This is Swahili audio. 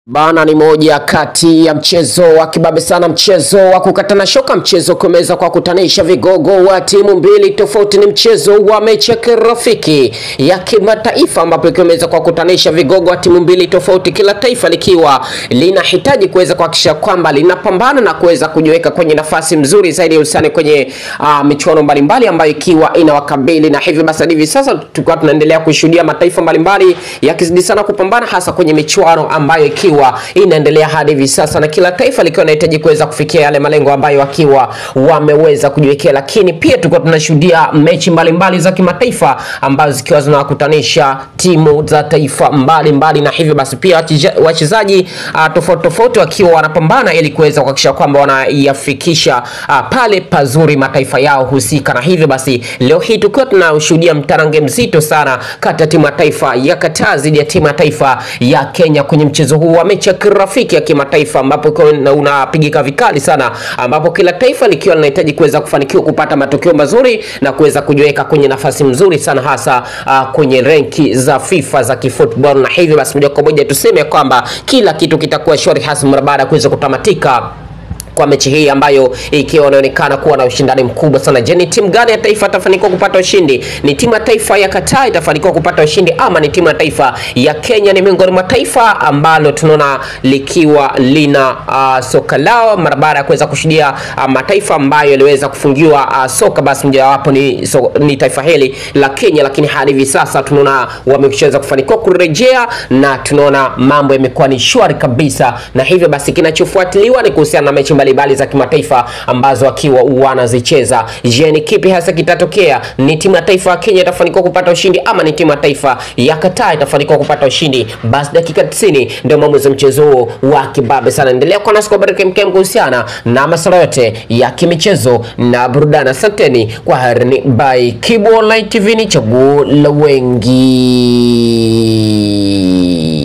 Bana ni moja kati ya mchezo wa kibabe sana, mchezo wa kukatana shoka, mchezo kumeweza kwa kutanisha vigogo wa timu mbili tofauti. Ni mchezo wa mechi ya kirafiki ya kimataifa, ambapo ikiweza kwa kutanisha vigogo wa timu mbili tofauti, kila taifa likiwa linahitaji kuweza kuhakikisha kwamba linapambana na kuweza kujiweka kwenye nafasi mzuri zaidi ya usani kwenye uh, michuano mbalimbali ambayo ikiwa inawakabili, na hivyo basi hivi sasa tukiwa tunaendelea kushuhudia mataifa mbalimbali yakizidi sana kupambana hasa kwenye michuano ambayo ikiwa inaendelea hadi hivi sasa, na kila taifa likiwa linahitaji kuweza kufikia yale malengo ambayo wakiwa wameweza kujiwekea. Lakini pia tulikuwa tunashuhudia mechi mbalimbali za kimataifa ambazo zikiwa zinawakutanisha timu za taifa mbalimbali mbali, na hivyo basi pia wachezaji uh, tofauti tofauti wakiwa wanapambana ili kuweza kuhakikisha kwamba wanayafikisha uh, pale pazuri mataifa yao husika, na hivyo basi leo hii tukiwa tunashuhudia mtarange mzito sana kati ya timu ya taifa ya Qatar dhidi ya timu ya taifa ya Kenya kwenye mchezo huu wa mechi ya kirafiki ya kimataifa ambapo unapigika vikali sana, ambapo kila taifa likiwa linahitaji kuweza kufanikiwa kupata matokeo mazuri na kuweza kujiweka kwenye nafasi mzuri sana hasa uh, kwenye renki za FIFA za kifootball, na hivyo basi moja kwa moja tuseme kwamba kila kitu kitakuwa shwari hasa mara baada ya kuweza kutamatika kwa mechi hii ambayo ikiwa inaonekana kuwa na ushindani mkubwa sana. Je, ni timu gani ya taifa itafanikiwa kupata ushindi? Ni timu ya taifa ya Qatar itafanikiwa kupata ushindi ama ni timu ya taifa ya Kenya? Ni miongoni mwa taifa ambalo tunaona likiwa lina uh, soka lao mara baada ya kuweza kushuhudia uh, mataifa ambayo yaliweza kufungiwa uh, soka, basi mojawapo ni, so, ni taifa hili la Kenya, lakini hadi hivi sasa tunaona wameshaweza kufanikiwa kurejea na tunaona mambo yamekuwa ni shwari kabisa, na hivyo basi kinachofuatiliwa ni kuhusiana na mechi mbalimbali za kimataifa ambazo wakiwa wanazicheza. Je, ni kipi hasa kitatokea? Ni timu ya taifa ya Kenya itafanikiwa kupata ushindi ama ni timu ya taifa ya Qatar itafanikiwa kupata ushindi? Basi dakika 90 ndio maamuzi mchezo huo wa kibabe sana. Endelea kuwa nasi kwa habari kemkem kuhusiana na masuala yote ya kimichezo na burudani. Asanteni kwa harini by Kibu Online TV, ni chaguo la wengi.